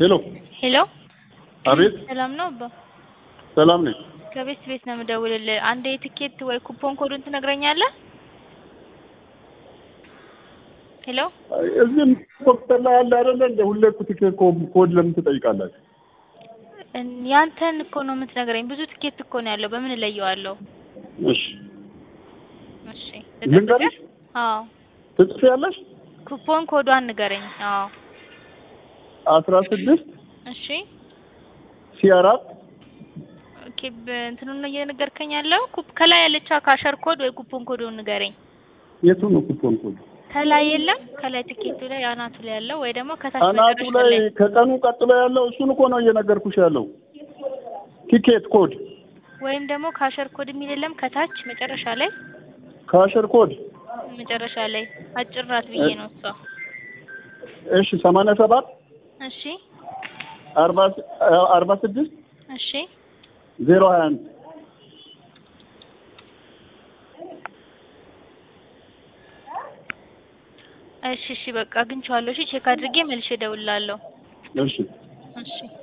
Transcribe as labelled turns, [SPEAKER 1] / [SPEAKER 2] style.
[SPEAKER 1] ሄሎ
[SPEAKER 2] ሄሎ
[SPEAKER 1] አቤት
[SPEAKER 2] ሰላም ነው አባ?
[SPEAKER 1] ሰላም ነኝ
[SPEAKER 2] ከቤት ቤት ነው የምደውልልህ። አንድ የትኬት ወይ ኩፖን ኮዱን ትነግረኛለህ? ሄሎ
[SPEAKER 1] እዚህም ዶክተር ላይ ያለ አይደለ እንደ ሁሌ ትኬት ኮድ ለምን ትጠይቃላችሁ
[SPEAKER 2] እን- ያንተን እኮ ነው የምትነግረኝ። ብዙ ትኬት እኮ ነው ያለው። በምን እለየዋለሁ?
[SPEAKER 1] እሺ
[SPEAKER 2] እሺ
[SPEAKER 1] ልንገርሽ
[SPEAKER 2] አዎ
[SPEAKER 1] ትጽፊያለሽ
[SPEAKER 2] ኩፖን ኮዷን ንገረኝ። አዎ
[SPEAKER 1] አስራ ስድስት
[SPEAKER 2] እሺ
[SPEAKER 1] ሲ አራት
[SPEAKER 2] ኦኬ እንትኑን ነው እየነገርከኝ ያለው። ኩፕ ከላይ ያለችው ካሸር ኮድ ወይ ኩፖን ኮዱን ንገረኝ።
[SPEAKER 1] የቱ ነው ኩፖን ኮድ
[SPEAKER 2] ከላይ የለም? ከላይ ትኬቱ ላይ አናቱ ላይ ያለው ወይ ደግሞ ከታች
[SPEAKER 1] አናቱ
[SPEAKER 2] መጨረሻ
[SPEAKER 1] ላይ
[SPEAKER 2] ላይ
[SPEAKER 1] ከቀኑ ቀጥሎ ያለው እሱን እኮ ነው እየነገርኩሽ ያለው ቲኬት ኮድ
[SPEAKER 2] ወይም ደግሞ ካሸር ኮድ የሚል የለም? ከታች መጨረሻ ላይ
[SPEAKER 1] ካሸር ኮድ
[SPEAKER 2] መጨረሻ ላይ አጭር ናት ብዬ ነው እሷ።
[SPEAKER 1] እሺ ሰማንያ ሰባት
[SPEAKER 2] እሺ
[SPEAKER 1] አርባ አርባ ስድስት
[SPEAKER 2] እሺ
[SPEAKER 1] ዜሮ ሀያ አንድ
[SPEAKER 2] እሺ እሺ በቃ አግኝቼዋለሁ። እሺ ቼክ አድርጌ መልሼ እደውልልሃለሁ።
[SPEAKER 1] እሺ
[SPEAKER 2] እሺ